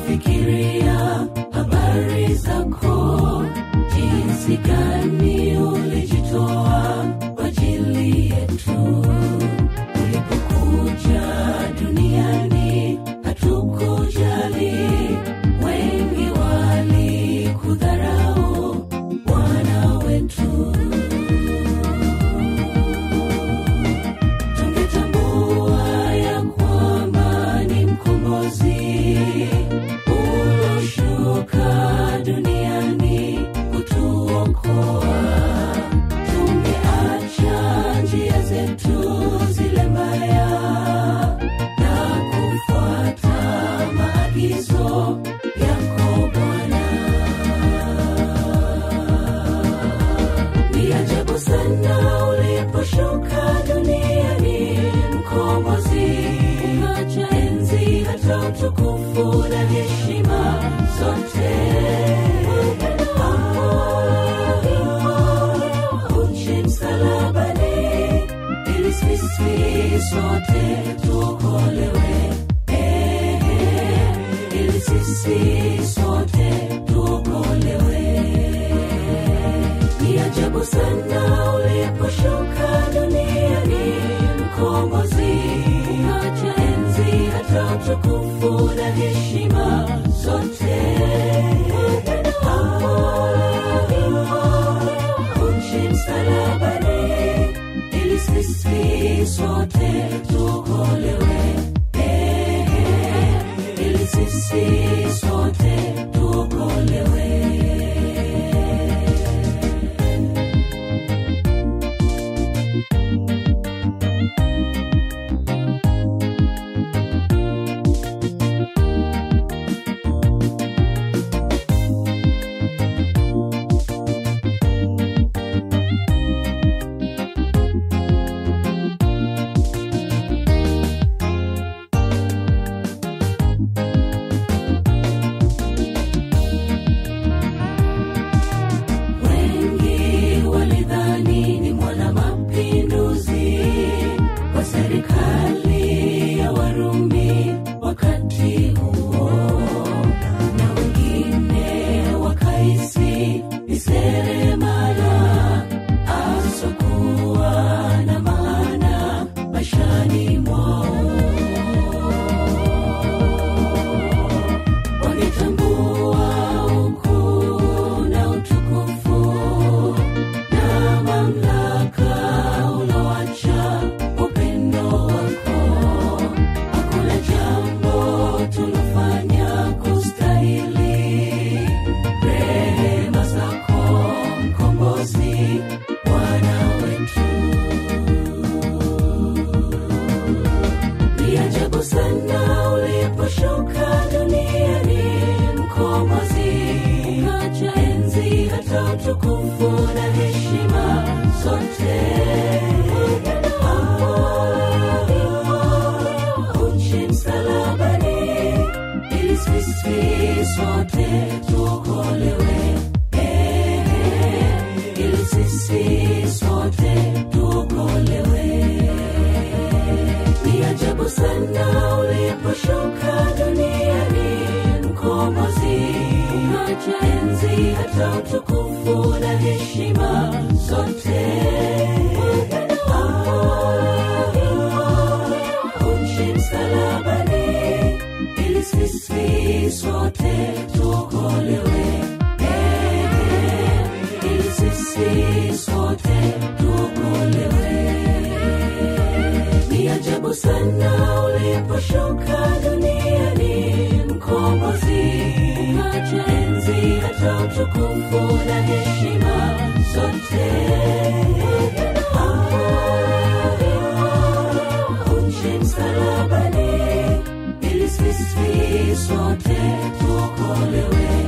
Fikiria habari zako, jinsi gani ulijitoa kwa ajili yetu. Ulipokuja duniani hatukujali, wengi walikudharau Bwana wetu. Tungetambua ya kwamba ni mkombozi uloshuka duniani kutuokoa. Tungeacha njia zetu zile mbaya na kufuata maagizo yako Bwana. Ni ajabu sana uliposhuka duniani, mkombozi, ukacha enzi hata utukufu na heshima zote. Hapo uchi msalabani, ili sisi sote tuokolewe. Ehe, ili sisi sote tuokolewe. Ni ajabu sana uliposhuka duniani, mkombozi, ukacha enzi hata utukufu na heshima zote. Hapo uchi msalabani, ili sisi sote tuokolewe. Ehe, ili sisi sote tuokolewe. Wengi walidhani ni mwana mapinduzi wa serikali ya Warumi wakati huo, na wengine wakahisi ni seremala asokuwa na maana maishani mwao wangetambua ukuu na utukufu na mamlaka uloacha upendo wako. Hakuna jambo tulofanya kustahili rehema zako, mkombozi Bwana wetu. Ni ajabu sana uliposhuka duniani, mkombozi, ukacha enzi hata utukufu na heshima zote. Hapo uchi msalabani, ili sisi sote tuokolewe. Ehe, ili sisi sote tuokolewe. Ni ajabu sana uliposhuka duniani, mkombozi, ukacha enzi hata utukufu na heshima zote. Hapo uchi msalabani, ili sisi sote tuokolewe. Ehe, ili sisi sote tuokolewe. Ni ajabu sana uliposhuka duniani, mkombozi, ukacha enzi hata utukufu na heshima zote. Hapo uchi msalabani, ili sisi sote tuokolewe.